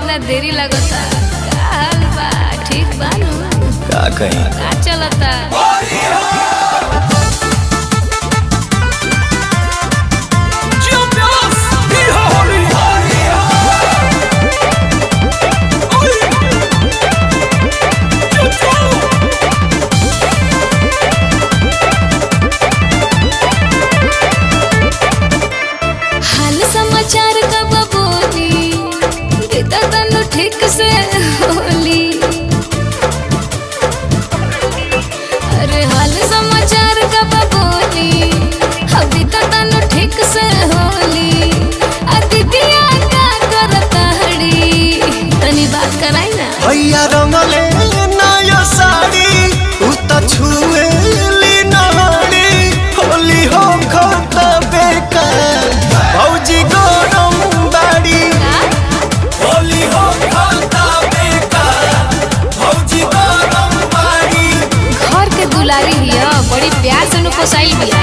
इतना देरी लगता का हाल बा ठीक बा नु का कहीं का चलता हाल समाचार कब बोली बेटा तनु ठीक से होली अरे हाल समाचार कब बोली अभी तो तनु ठीक से होली अतिथिया का करता हड़ी तनी बात कराई ना भैया रंगले नया साड़ी उ त छुएली नहाड़ी होली हो खत बेकार भौजी गरम बाड़ी का होली हो खत बेकार भौजी गरम बाड़ी घर के दुलारी हिया बड़ी प्यार से नु पोसाइल बिया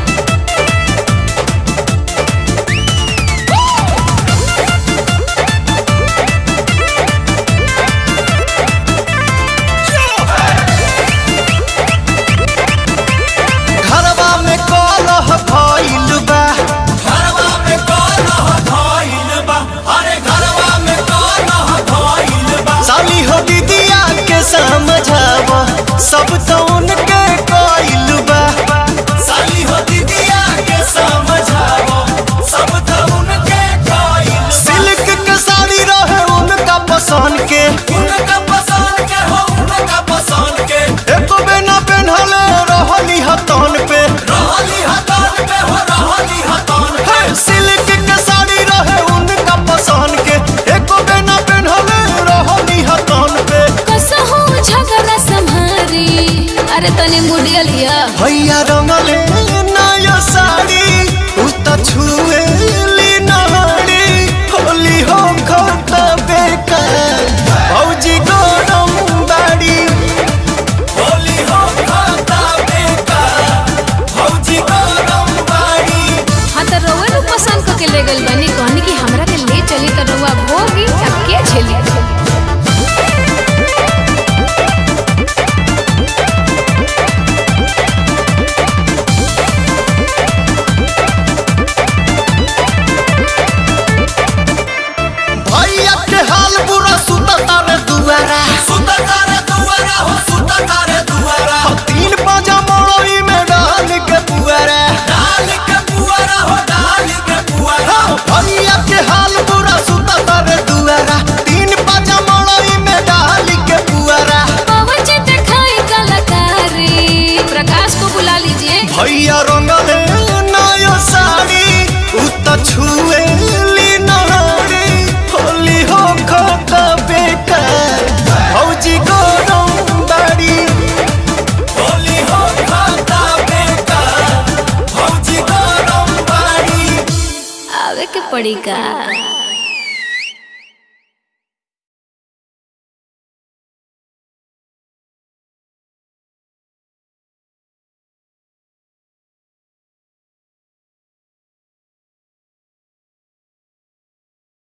घरवा में कलह भइल बा घरवा में कलह भइल बा अरे घरवा में कलह भइल बा साली हो दीदिया के समझाव सब तो उनके कइल बा साली हो दीदिया के समझाव सब तो उनके कइल सिल्क के साड़ी रहे उनका पसंद के उनका पसंद के हो उनका पसंद के एको बिना पेन्हले रहली हतन पे रहली हतन पे हो रहली हतन पे सिल्क के साड़ी रहे उनका पसंद के एको बिना पेन्हले रहली हतन पे कसहु झगड़ा संभारी अरे तनी मुड़िया लिया भैया रंगले नया साड़ी उ त छुएली नहाड़ी होली हो खत बेकार भौजी गरम बाड़ी होली हो खत बेकार भौजी गरम बाड़ी हाँ तो रउआ लोग पसंद करके ले गइल बनी कहनी कि हमरा के ले चली तो रउआ भोगी अब के झेली भैया के हाल बुरा सुता तारे दुआरा सुता तारे दुआरा हो सुता तारे दुआरा तीन पाजा मड़ई में डाल के पुआरा डाल के पुआरा हो डाल के पुआरा भैया के हाल बुरा सुता तारे दुआरा तीन पाजा मड़ई में डाल के पुआरा पवन जी दिखाई कलाकारी प्रकाश को बुला लीजिए भैया रंगले नया साड़ी उ त छुएली नहाड़ी होली हो खत बेकार भौजी गरम बाड़ी होली हो खत बेकार भौजी गरम बाड़ी आवे के पड़ी का